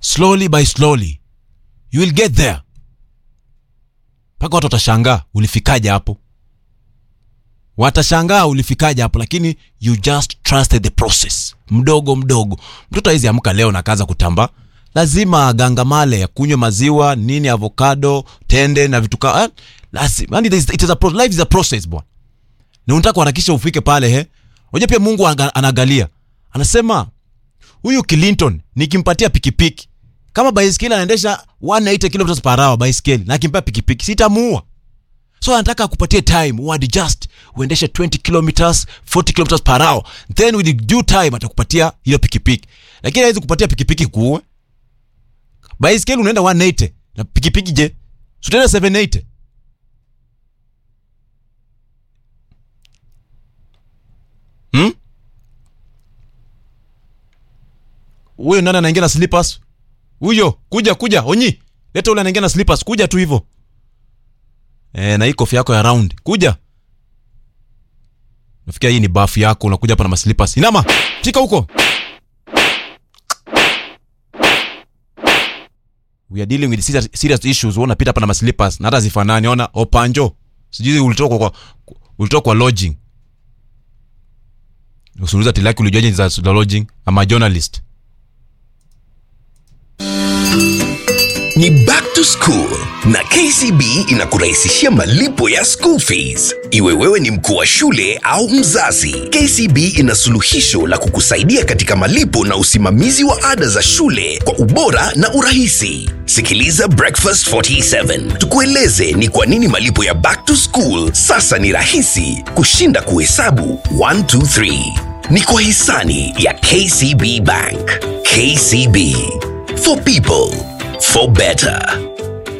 slowly by slowly you will get there mpaka watu watashangaa ulifikaje hapo watashangaa ulifikaje hapo lakini you just trusted the process mdogo mdogo mtoto awezi amka leo na kaza kutambaa lazima agangamale ya kunywa maziwa nini avocado tende na vitu ka eh, lazima yani it is- it is a pro, life is a process bwana na unataka kuharakisha ufike pale he unajua pia mungu anga- anaangalia anasema huyu clinton nikimpatia pikipiki kama baiskeli anaendesha 180 kilometers per hour baiskeli na akimpea pikipiki sitamuua so anataka akupatie time uadjust uendeshe 20 kilometers 40 kilometers per hour then with due time atakupatia hiyo pikipiki lakini hawezi kupatia pikipiki kuue baiskeli unaenda 180 na pikipiki je sutaenda 780 hmm? huyo nani anaingia na slippers huyo kuja kuja onyi leta ule anaingia na slippers kuja tu hivyo e, na hii kofia yako ya round kuja nafikia hii ni bafu yako unakuja hapa na maslippers inama fika huko we are dealing with serious, serious issues wewe unapita hapa na maslippers na hata zifanani ona opanjo sijui ulitoka kwa ulitoka kwa lodging usiuliza tilaki ulijuaje za za lodging ama journalist ni back to school na kcb inakurahisishia malipo ya school fees iwe wewe ni mkuu wa shule au mzazi kcb ina suluhisho la kukusaidia katika malipo na usimamizi wa ada za shule kwa ubora na urahisi sikiliza breakfast 47 tukueleze ni kwa nini malipo ya back to school sasa ni rahisi kushinda kuhesabu 123 ni kwa hisani ya kcb bank kcb for people for better